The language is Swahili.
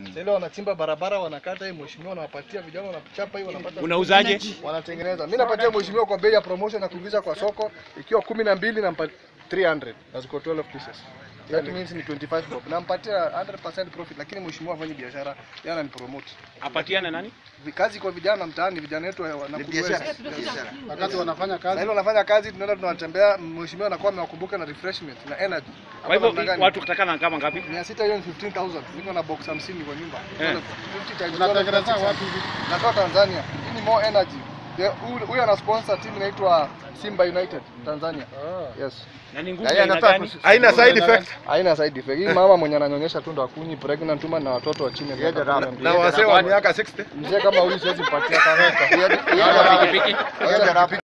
Sasa ile wanachimba barabara wanakata hii mheshimiwa wanawapatia vijana wanachapa hii wanapata Unauzaje? wanatengeneza. Mimi napatia mheshimiwa kwa bei ya promotion na kuingiza kwa soko ikiwa kumi na mbili nampa 300 na ziko 12 pieces. That means ni 25 bob. Nampatia 100% profit lakini mheshimiwa afanye biashara, yeye ananipromote. Apatiane nani? Kazi kwa vijana mtaani, vijana wetu wanakuweza. Wakati wanafanya Na kazi ile wanafanya kazi, tunaenda tunawatembea, mheshimiwa anakuwa amewakumbuka na refreshment na energy. Kwa hivyo Namna gani? watu kutakana kama ngapi? mia sita hiyo ni 15000 niko na box 50 kwa nyumba. Eh. 50 times unatengeneza 12, wapi hivi? Natoka Tanzania. Hii ni more energy. The- huyu- Huyu ana sponsor team inaitwa Simba United Tanzania. Yes. Na ni nguvu Yeye ya aina anataka gani? kusi- Haina side effect. Haina side effect. Hii mama mwenye ananyonyesha tu ndo akuni pregnant woman na watoto wa chini ya miaka Yeye kumi na mbili. Na wasee wa miaka 60. Mzee kama huyu siwezi mpatia kama Pikipiki. Acha pikipiki.